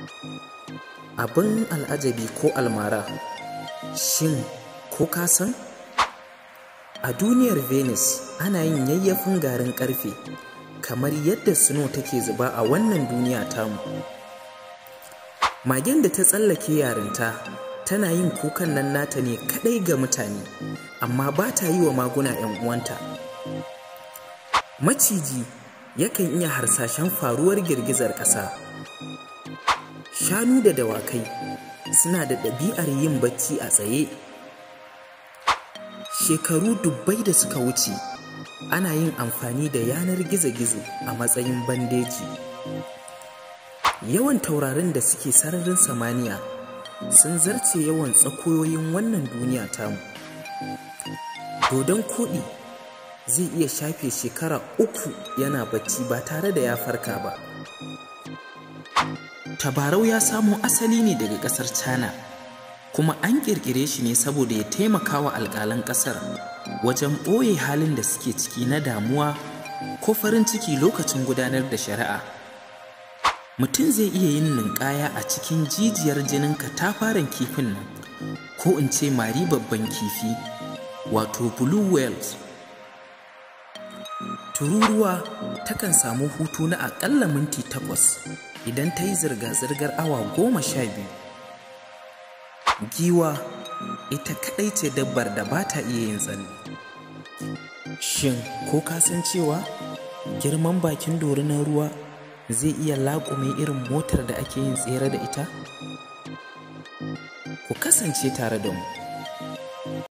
abin al'ajabi ko almara shin ko ka san a duniyar venus ana yin yayyafin garin karfe kamar yadda snow take zuba a wannan duniya tamu magen da ta tsallake yarinta tana yin kukan nan nata ne kadai ga mutane amma ba ta yi wa maguna 'yan uwanta maciji yakan iya harsashen faruwar girgizar ƙasa shanu da dawakai suna da ɗabi'ar yin bacci a tsaye shekaru dubbai da suka wuce ana yin amfani da yanar gizo-gizo a matsayin bandeji yawan taurarin da suke sararin samaniya sun zarce yawan tsakoyoyin wannan duniya tamu dodon koɗi zai iya shafe shekara uku yana bacci ba tare da ya farka ba tabarau ya samo asali ne daga ƙasar china kuma an ƙirƙire shi ne saboda ya taimaka wa alƙalan ƙasar wajen ɓoye halin da suke ciki na damuwa ko farin ciki lokacin gudanar da shari'a mutum zai iya yin ninkaya a cikin jijiyar jinin katafaren kifin nan ko in ce mari babban kifi wato blue whales tururuwa takan samu hutu na aƙalla minti takwas idan ta yi zirga-zirgar awa goma sha biyu giwa ita kaɗai ce dabbar da ba ta iya yin tsalle shin ko ka san cewa girman bakin dorinan ruwa zai iya laƙume irin motar da ake yin tsere da ita ku kasance tare da mu